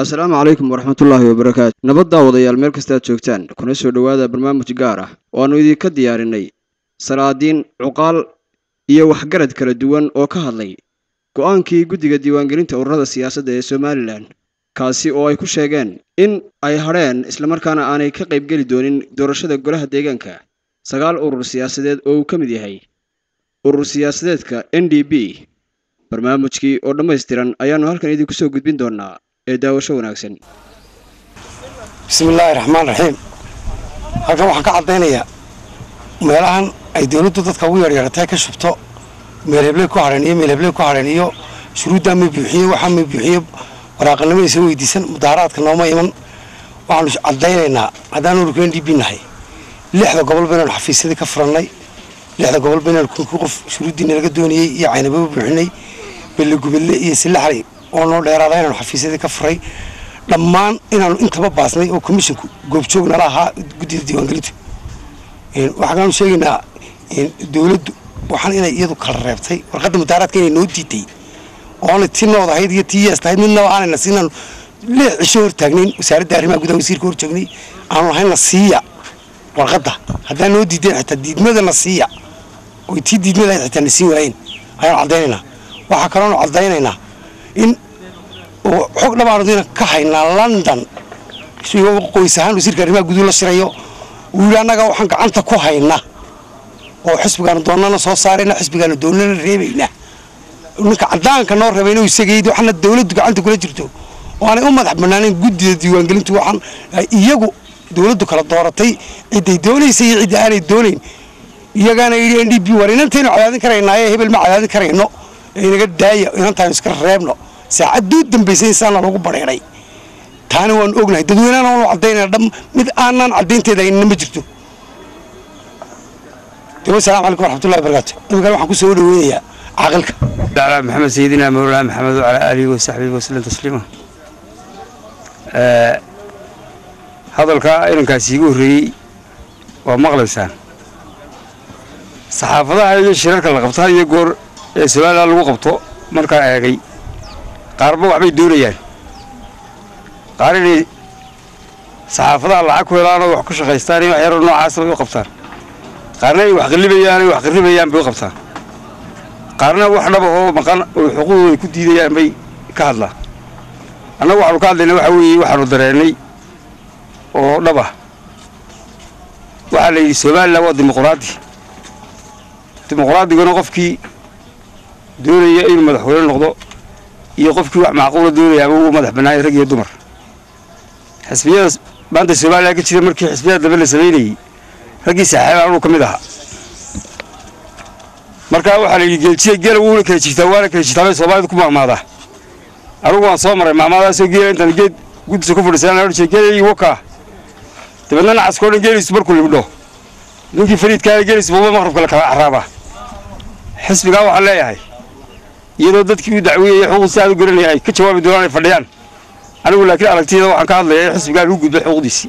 assalaamu calaykum waraxmatullaahi wabarakaatu nabad daawadayaal meel kastaad joogtaan kuna soo dhowaada barnaamij gaar ah oo aannu idinka diyaarinay salaadiin cuqaal iyo waxgarad kala duwan oo ka hadlay go'aankii guddiga diiwaangelinta ururada siyaasadda ee somalilan kaasi oo ay ku sheegeen in ay hadheen islamarkaana aanay ka qaybgeli doonin doorashada golaha deegaanka sagaal urur siyaasadeed oo uu ka mid yahay urur siyaasadeedka n d b barnaamijkii oo dhammaystiran ayaannu halkan idinku soo gudbin doonaa ee daawasho wanaagsan bismillaahi raxmaan raxiim halkan waxaan ka caddaynayaa meelahan ay dawladdu dadka ugu yaryaratay ka shubto meel hebley ku hadheen iyo meel hebley ku hadheen iyo shuruuddaa ma buuxiye waxaa ma buuxiye waraaqanimo isa weydiisan mudaaharaadka nooma iman waxaanu caddaynaynaa haddaan ururka n d b nahay lixda gobol baynaanu xafiisyadii ka furannay lixda gobol baynaanu kunkii qof shuruuddiina laga doonayey iyo caynababa buuxinay bellegubelle iyo silaxley oo noo dheeraada inaanu xafiisyadii ka furay dhammaan inaanu intaba baasnay oo komishinku goobjoog nala ahaa guddida diiwaangelintu waxaanu sheegaynaa dawladdu waxaan inay iyadu kala reebtay warqadda mudaaraadka inay noo diiday oona ti nood ahayd iyo tii yees tahayd midnaba aanayna siinaanu lix cisho hor taagnayn wasaaradda arrimaha gudaha wasiirka hor joognay aanu lahayna siiya warqadda haddaan noo diideen xitaa diidmadana siiya oy tii diidmada ahayd xitaa na siin waayeen ayaanu caddaynaynaa waxaa kaloonu caddaynaynaa in xog dhabaanudina ka haynaa london qoys ahaan wasiirka arrimaha guduhu la shirayo uu yidhi annaga waxaan gacanta ku haynaa oo xisbigaanu doonana soo saarayna xisbigaanu doonana reebaynaa ninka caddaanka noo reebayna isagayd waxaana dawladdu gacanta kula jirto oo aanay u madax bannaanayn guddida diiwaangelintu waxaan iyagu dawladdu kala dooratay cidday doonaysa iyo cidda aanay doonayn iyagaana yidhi n d b war inantaynu cadaadin karaynaaye hebel ma cadaadin karayno inaga daaya inantaaynu iska reebno saacaduu dambaysay insaana lagu badheedhay taana waanu ognahay dadweynehana waanu caddaynana dham mid aanaan caddaynteeda aynana ma jirto daba asalamu calaykum waraxmatullahi wabarakaatu imikana waxaan ku soo dhaweynayaa caaqilka على محمد سيدنا مولانا محمد وعلى آله وصحبه وسلم تسليما hadalka inankaasi igu horreeyey waa maqlaysaan saxaafadaha iyo shirarka la qabtaa iyo goor ee somalilan lagu qabto markaa eegay qaarba waxbay doonayaan qaar inay saxaafadaha lacag ku helaan oo wax ku shaqaystaan iyo waxyaro noocaas bay u qabtaan qaarna ay wax qalibayaan ay wax qaribayaan bay u qabtaan qaarna wax dhaba oo maqan oo xuquuqdooda ku diidayaan bay ka hadlaan annagu waxaanu ka hadlayna waxa weeye waxaanu dareennay oo dhaba waxaa la yidhi somalilan waa dimuqraadi dimuqraadiguna qofkii doonaya inuu madaxweyne noqdo iyo qofkii wax macquula doonaya ama uu madax bannaayay rag iyo dumar xisbiyada maanta somalilan ka jira markii xisbiyada dambe la samaynayey raggii saxaabaan anuu ka mid ahaa markaa waxaa la yidhi geeljiya geela wuuna kala jirtaa waana kala jirtaa bay soomaalida ku maamaadaa anugu waan soo maray maamaadaasoo geela intaan geed guddisa ku fadhiisana odhan jiray geela iyo wakaa dabeedna nacaskoo dhan geeliisu markuu libdho ninkii fariidkaana geeliisu buuba maqrabka la kala carraabaa xisbigaa waxaan leeyahay iyadoo dadkii u dacweeyey xuquuqdiisa aad u garanaya ay ka jawaabi doonaan ay fadhiyaan anigu laakiin aragtiyada waxaan ka hadlayaa in xisbigaa lagu gudbay xuquuqdiisii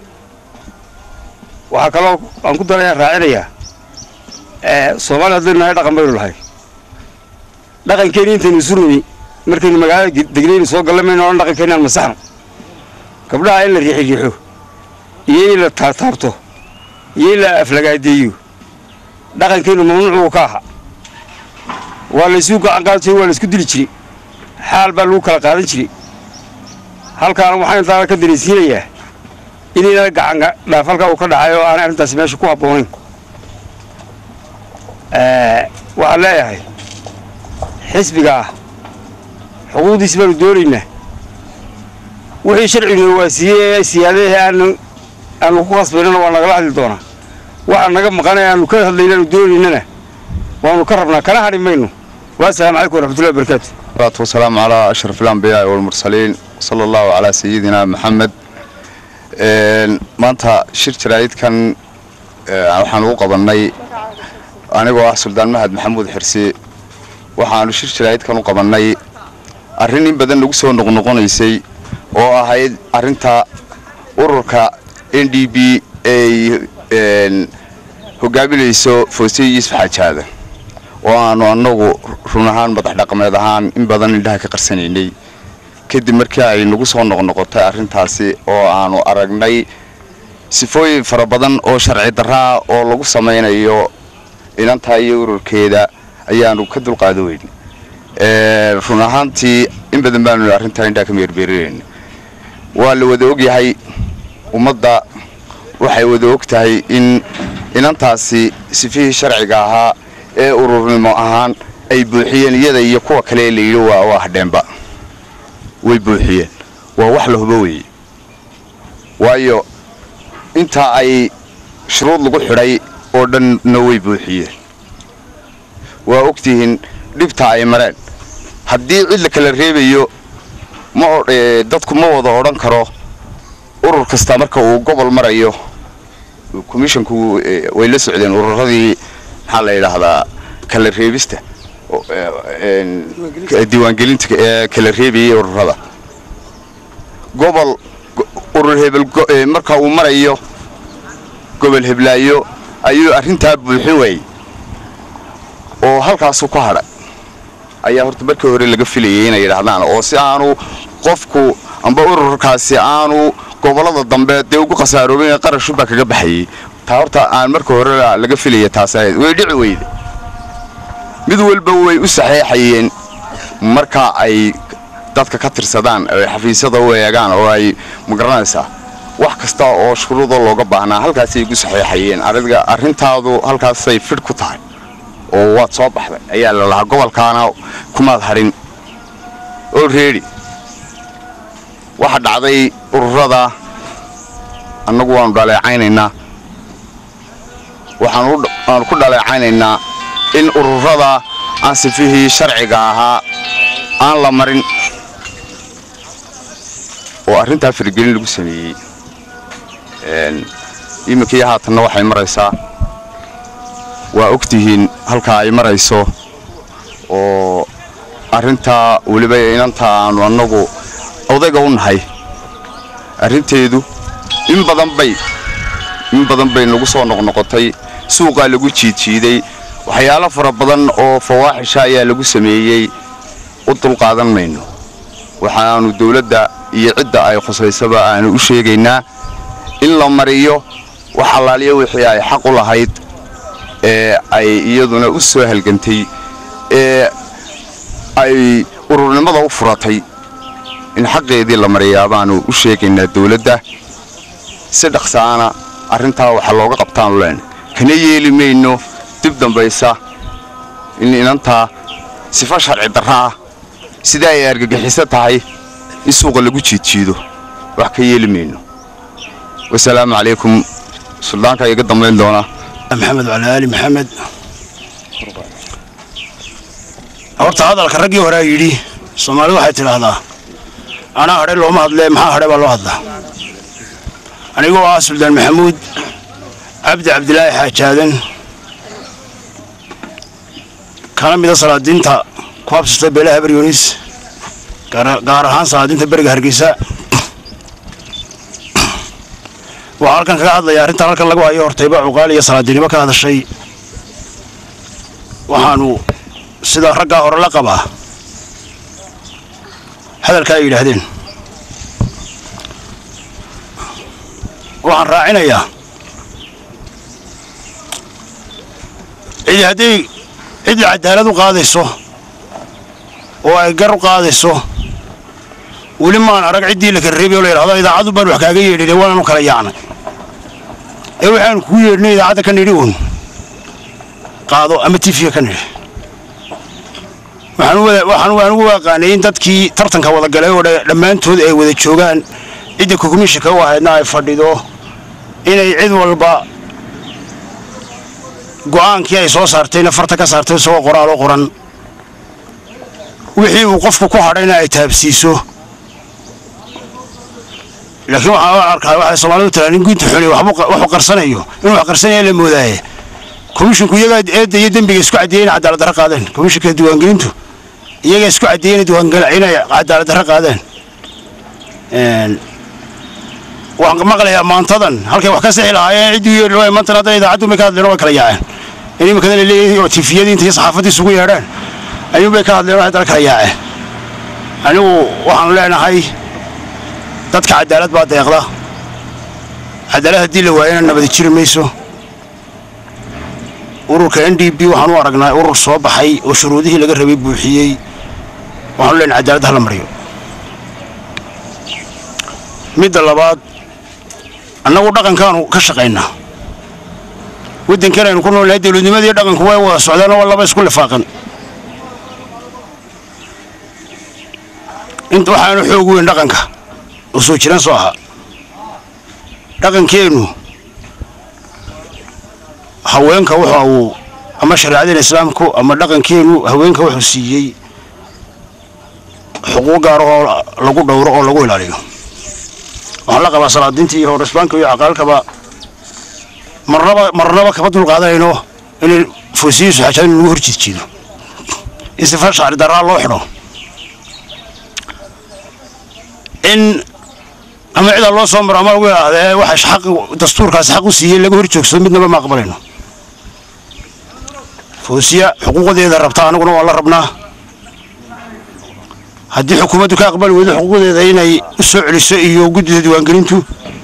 waxaa kaloo aan ku daraya raacinayaa soomaaliya haddaynu nahay dhaqan baynu lahay dhaqankeeni intaynu surnay markaynu magaalada degnaynu soo galla mayno odhan dhaqankeeni aan masaxno gabdhaha in la riixi riixo iyo in la taabtaabto iyo in la aflagaadeeyo dhaqankeennu mamnuucuu ka aha waa laysu gacan qaadan jiray waa laysku dili jiray xaal baa lagu kala qaadan jiray halkaana waxaan intaana ka daraysiinayaa inayna gacan dhaaf halkaa uu ka dhacay oo aanay arrintaasi meesha ku habboonayn waxaan leeyahay xisbiga ah xuquuqdiisi baanu doonaynaa wixii sharcigu waa siiyey ee siyaadahe aanu aanu ku qasbaynana waa nagala hadli doonaa waxa naga maqan ee aanu ka hadlayna aanu doonaynana waanu ka rabnaa kana hadhi mayno waassalaamu calaykum waraxmatullahi wabarakaatu salaatu wasalaamu calaa ashraf alambiyaai walmursaliin sala allahu calaa sayidina maxamed maanta shir jaraa'idkan waxaan ugu qabannay anigoo ah suldaan mahad maxamuud xirsi waxaanu shir jaraa'idkan u qabannay arrin in badan nagu soo noqnoqonaysay oo ahayd arrinta ururka n d b ay hogaaminayso foosiye yuusuf xaajaada oo aanu annagu run ahaan madax dhaqameed ahaan in badan indhaha ka qarsanaynay kadib markii ay nagu soo noqnoqotay arrintaasi oo aanu aragnay sifooyin fara badan oo sharci darraa oo lagu samaynayo inantaa iyo ururkeeda ayaanu ka dulqaada weyn run ahaantii in badan baanu arrintaa indhaa ka meerbeerinayna waa la wada ogyahay ummadda waxay wada og tahay in inantaasi sifihii sharciga ahaa ee ururnimo ahaan ay buuxiyeen iyada iyo kuwa kale la yidhi waa waa hadheenba way buuxiyeen waa wax la hubo weeye waayo intaa ay shuruud lagu xidhay oo dhanna way buuxiyeen waa ogtihiin dhibta ay mareen haddii cid la kala reebayo ma dadku ma wada odhan karo urur kasta marka uu gobol marayo commissionku way la socdeen ururadii maxaa la yidhaahdaa kala reebista diiwaangelinta ee kala reebayay ururada gobol urur hebel marka uu marayo gobol heblaayo ayuu arrintaa buuxin waayey oo halkaasu ku hadhay ayaa horta markii hore laga filayay inay yidhaahdaan oo si aanu qofku amba ururkaasi aanu gobollada dambe dee ugu khasaarooben qarashubaa kaga baxayay taa horta aan marka hore laga filaya taas ahayd way dhici weyde mid walba way u saxeexayeen marka ay dadka ka tirsadaan ay xafiisyada u eegaan oo ay magaranaysaa wax kasta oo shuruuda looga baahnaa halkaasay igu saxeexayeen adiga arrintaadu halkaasay fidh ku tahay oo waad soo baxday ayaa la lahaa gobolkaana kumaad hadhin oo reedi waxa dhacday ururada annagu waanu dhaleecaynaynaa waxaanu ku dhaleecaynaynaa in ururada aan sifihii sharciga ahaa aan la marin oo arrintaa faragelin lagu sameeyey iminkii haatanna waxay maraysaa waa ogtihiin halkaa ay marayso oo arrintaa weliba inantaa aanu annagu odayga u nahay arrinteedu in badan bay in badan bay nagu soo noqnoqotay suuqaa lagu jiidjiiday waxyaalo fara badan oo fawaaxisha ayaa lagu sameeyey u dulqaadan mayno waxaanu dawladda iyo cidda ay khusaysaba aanu u sheegaynaa in la mariyo wax allaaliya wixii ay xaq u lahayd ee ay iyaduna u soo halgantay ee ay ururnimada u furatay in xaqeedii la mariyaa baanu u sheegaynaa dawladda si dhaqsaana arrintaa waxa looga qabtaanu leen kana yeeli mayno dib dambaysa in inantaa sifo sharci darra ah sidaa ay argagixiso tahay in suuqa lagu jiidjiido wax ka yeeli mayno wasalaamu calaykum suldaanka iga dambayn doona maxamed wala ali maxamed horta hadalka raggii horea yidhi soomaalidu waxay tidhaahdaa anaa hadhe looma hadlee maxaa hadhe baa loo hadlaa anigoo ah suldaan maxamuud cabdi cabdilaahi xaajaadan kana mida salaadiinta ku habsata beelaha beryoonis gaar ahaan salaadiinta beriga hargeysa waxaa halkan kaga hadlaya arrintan halkan lagu hayo hortayba cuqaal iyo salaadiinimo ka hadashay waxaanu sida raggaa hore la qabaa hadalka ay yidhaahdeen waxaan raacinayaa cidi hadday cid cadaalad u qaadayso oo ay gar u qaadayso weli maan arag ciddii la kala reebay oo la yidhahdo idaacaddu baan wax kaaga yeedhin waanaanu kala yaacnay ee waxaanu kugu yeedhnay idaacadda ka nidhi uun qaado ama tifiga ka nidhi waxaan anigu aqaanay in dadkii tartanka wada galay oo dhammaantood ay wada joogaan cidda kukumishinka u ahaydna ay fadhido inay cid walba go'aankii ay soo saartayna farta ka saartay isagoo qoraal oo qoran wixii uu qofku ku hadhayna ay taabsiiso laakiin waxaan arkaa waxay soomaalidu tiraa nin gunta xuni waxu qarsanayo inuu wax qarsanaya la moodaaye komishinku iyagaa eedda iyo dembiga isku caddeeyey inay cadaalad darro qaadeen komishinka diiwaangelintu iyagaa isku caddeeyey inay cadaalad darro qaadeen waxaan maqlayaa maantadan halkay wax ka sixi lahaayeen ciddii u yeedhi maantan haddan idaacaddu bay ka hadleen way kala yaaceen in imikadan leeyahay oo tifiyadii inta iyo saxaafadii isugu yeedhaan ayuun bay ka hadleen waxay dala kala yaaceen anigu waxaanu leenahay dadka cadaalad baa deeqda cadaalad haddii la waayana nabadi jiri mayso ururka n d b waxaan u aragnaa urur soo baxay oo shuruudihii laga rabay buuxiyey waxaanu leenahay cadaalad hala mariyo midda labaad annagu dhaqankaanu ka shaqaynaa waddankan aynu ku noolnahay dawladnimadii dhaqanku way wada socdaan oo laba isku lifaaqan inta waxaanu xoog weyn dhaqanka oo soo jiraan soo ahaa dhaqankeennu haweenka waxa uu ama shareecadeen islaamku ama dhaqankeennu haweenka wuxuu siiyey xuquuq gaar oo lagu dhowro oo lagu ilaaliyo waxaan la qabaa salaadiinta iyo horisbaanka iyo caqaalkaba marnaba marnaba kama dul qaadanayno inay foosiyiisu xajaan in lagu hor jiidjiido in sifa shacri daraa loo xidho in ama cidaa loo soo maro ama lagu idhaahdee waxa xaq dastuurkaasi xaq u siiyey laga hor joogsado midnaba ma aqbalayno foosiya xuquuqdeeda rabta anaguna waa la rabnaa haddii xukuumaddu ka aqbali weydo xuquuqdeeda inay u soo celiso iyo guddida diiwaangelintu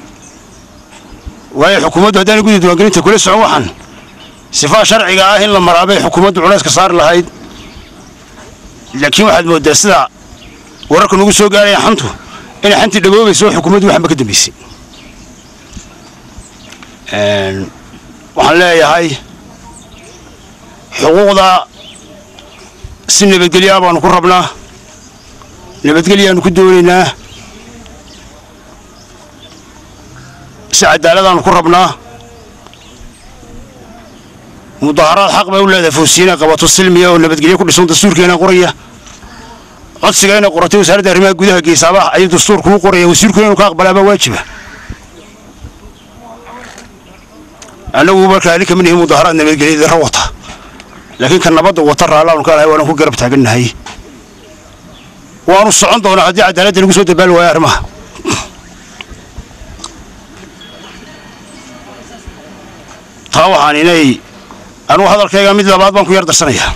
waayo xukuumaddu haddaanay guddida diiwaangelinta kula socon waxaan sifaa sharciga ah in la maraabay xukuumaddu culayska saari lahayd laakiin waxaad mooddaa sida wararka nagu soo gaaraya xantu inay xantii dhagoobayso oo xukuumaddu waxanba ka dambaysay waxaan leeyahay xuquuqda si nabadgelyo ah baanu ku rabnaa nabadgelyaanu ku doonaynaa si cadaaladaanu ku rabnaa mudaharaad xaq bay u leedahay foosiina qabato silmiya oo nabadgelyo ku dhisan dastuurkeena qoraya codsiga inay qoratay wasaaradda arrimaha gudaha geesaabaha ayuu dastuurku u qoraya wasiirkuna inuu ka aqbalaabaa waajiba annagu markaa ali kama nihin mudaharaad nabadgelyadara wata laakiin ka nabadda wata raallaanu ka lahay waanu ku garab taagannahay waanu socon doonaa haddii cadaaladda lagu soo dabaali waayo arrimaha taa waxaan inay anugu hadalkayga mid labaad baan ku yar darsanayaa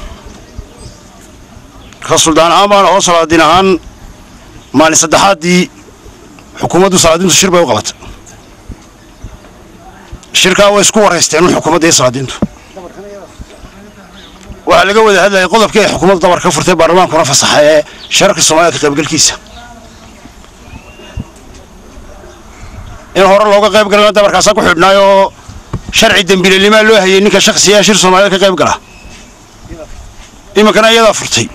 ka suldaan ahaan baan oo salaadiin ahaan maalin saddexaaddii xukuumaddu salaadiintu shir bay u qabatay shirkaa way isku waraysteen xukuumadda iyo salaadiintu waxaa laga wada hadlayay qodobkii ay xukuumaddu dabar ka furtay baarlamaankuna fasaxa ee shararka soomaalida ka qaybgalkiisa in hore looga qayb galana dabarkaasaa ku xidhnaay oo sharci dembiilenimaa loo hayay ninka shaksiyaa shir soomaalida ka qayb gala iminkana iyadaa furtay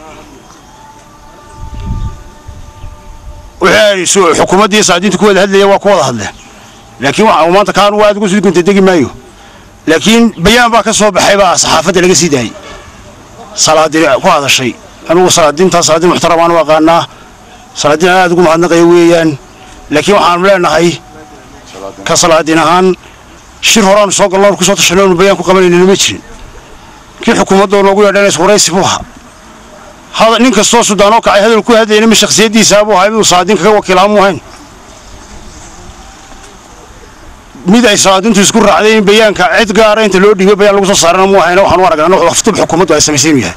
wixii xukuumaddii salaadiintu ku wada hadlaya waa ku wada hadleen laakiin waxa maanta kaan waa aad ugu sii gunta degi maayo laakiin bayaan baa ka soo baxay baa saxaafadda laga sii daayay salaadiin ku hadashay anugu salaadiintaa salaadiin muxtaramaan u aqaanaa salaadiin aad ugu mahadnaqaya weeyaan laakiin waxaanu leenahay ka salaadiin ahaan shir horaanu soo gallo ku soo tashanay oonu bayaan ku qabanaynin ma jirin kii xukuumadda noogu yeedhanays waraysi buu ahaa hada nin kastoo sudaan oo kacay hadal ku hadlayna ma shakhsiyaddiisa buu ahaa miduu salaadiin kaga wakiilaha mu ahayn mid ay salaadiintu isku raacday in bayaanka cid gaara inta loo dhiibay bayaan lagu soo saarana mu ahayna waxaan u aragnaa waftub xukuumaddu ay samaysay inuu yahay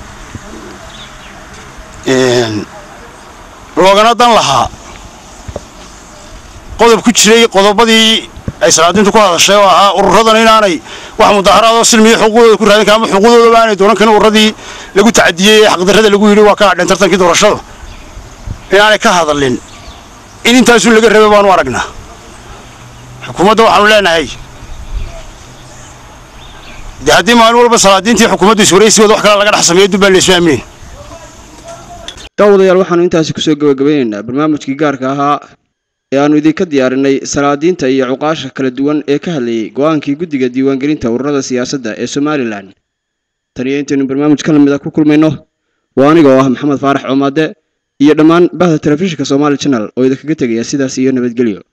loogana dan lahaa qodob ku jiray qodobadii ay salaadiintu ku hadashay oo ahaa ururadan inaanay wax mudaharaadoo silmiya xuquuqdooda ku raadin kaama xuquuqdoodaba aanay doonan karin ururadii lagu tacadiyey ee xaqdarrada lagu yidhi waa ka hadheen tartankii doorashadu inaanay ka hadalin in intaasun laga rabay baanu aragnaa xukuumadda waxaanu leenahay dee haddii maalin walba salaadiintii xukuumaddu iswaraysigooda wax kale laga dhex sameeyo dubbaan la isu aaminayn daawadayaal waxaanu intaasi kusoo gabagabeynaynaa barnaamijkii gaarka ahaa ee aanu idinka diyaarinay salaadiinta iyo cuqaasha kala duwan ee ka hadlayay go-aankii guddiga diiwaangelinta ururada siyaasadda ee somalilan tan iyo intaynu barnaamij ka lamid a ku kulmayno waa aniga oo ah maxamed faarax coomaade iyo dhammaan bahda telefishinka somaali channel oo idinkaga tegaya sidaas iyo nabadgelyo